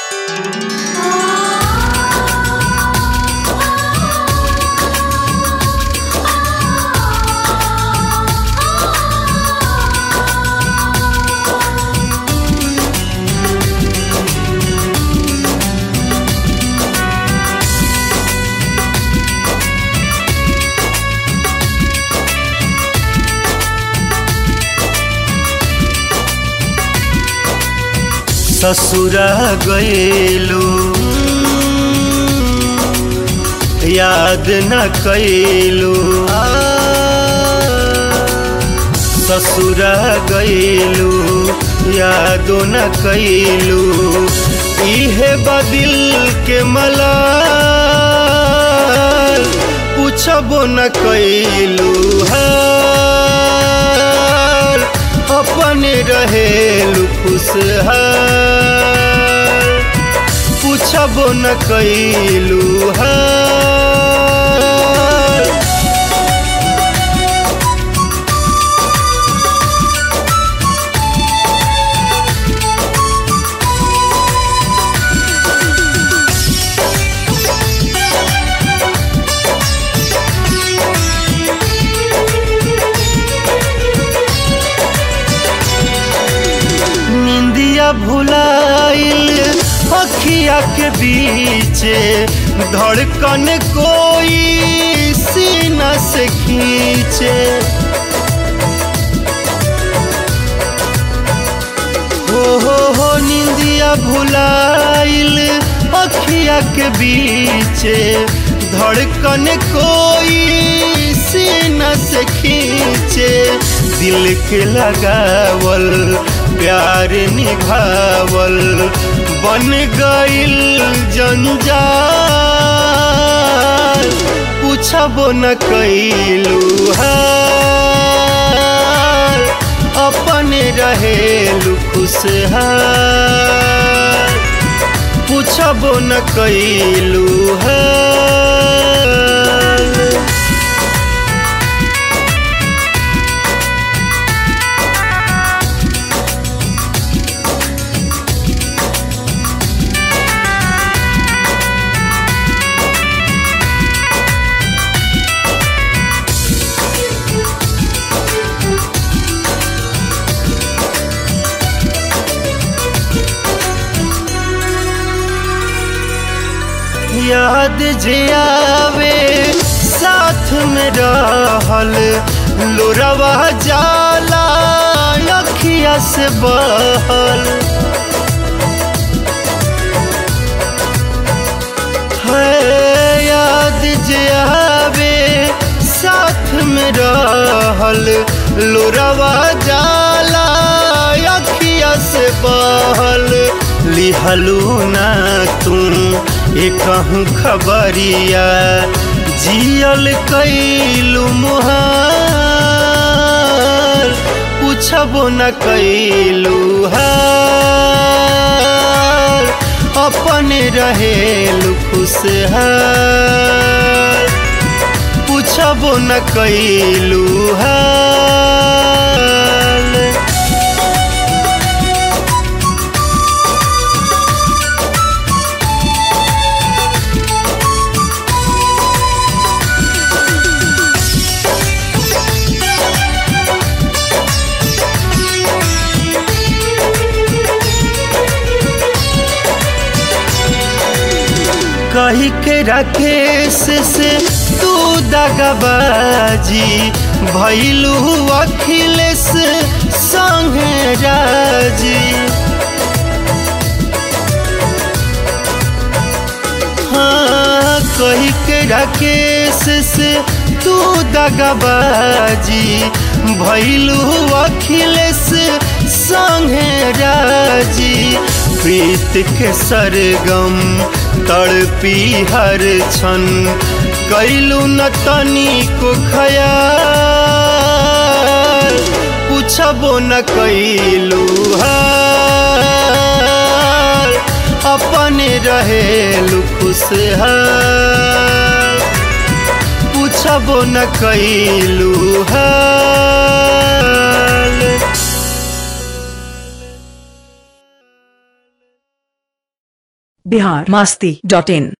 ससुरा गएलू याद न कैलू ससुरा गएलू यादो न कैलू इहे बदिल के मला पूछबो न कैलू हाल अपने रहेलू खुशहाल पूछबो न कैलू हाल निंदिया भुलाइल अखिया के बीच धड़कन कोई सीना से खींचे हो हो हो निंदिया भुलाइल अखिया के बीच धड़कन कोई सीना से खींचे दिल के लगावल प्यार निभावल बन गइल जंजाल पूछबो न कैलू हाल अपने रहेलू खुशहाल पूछबो न कैलू हाल याद जे आवे साथ में रहल लोरवा जाला अखिया से बहल है याद जे आवे साथ में रहल लोरवा जाला अखिया से बहल लिहलू ना तुम एक खबरिया जियल कैलू मुहार पूछबो न कैलू हाल अपने रहेलू खुशहाल पूछबो न कैलू हाल कही के राकेश से तू दगबाजी भैलू अखिलेश संगे राजी हाँ कही के राकेश से तू दगबाजी भैलू अखिलेश संगे राजी प्रीत के सरगम तड़पी हर क्षण कैलू न तनी को खयाल पूछबो न कैलू हाल अपने रहेलू खुशहाल पूछबो न कैलू हाल बिहार मस्ती डॉट इन